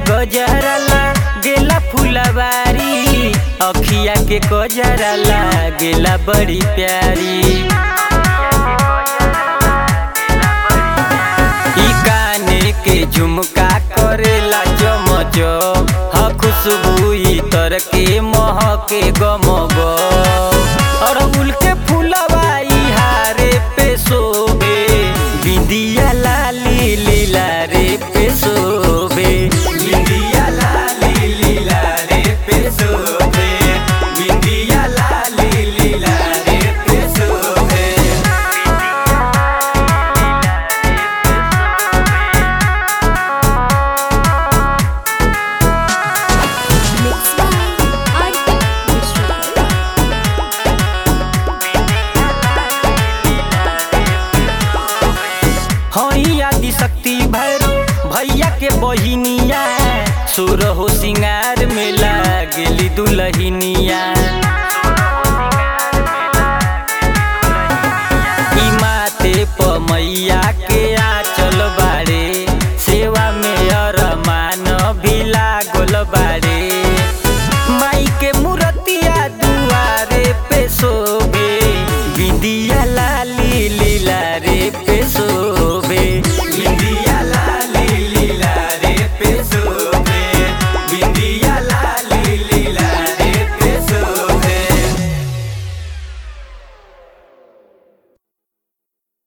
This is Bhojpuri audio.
गजरा गेला फुलवारी अखिया के गजरा गेला बड़ी प्यारी ई काने के झुमका करेला चमच ह खुशबू तर के महके गमग अड़हुल के फुलवाई हारे पे शोभे बिंदिया लाली लीला रे पे शोभे बिंदिया लाली लीला रे पे शोभे बिंदिया लाली लीला रे पे शोभे Mixed by Arti Vishwakarma. हई आदि शक्ति भैरो भैया के बहिनिया सुर हो सिंगार में लागेली दुलहिनिया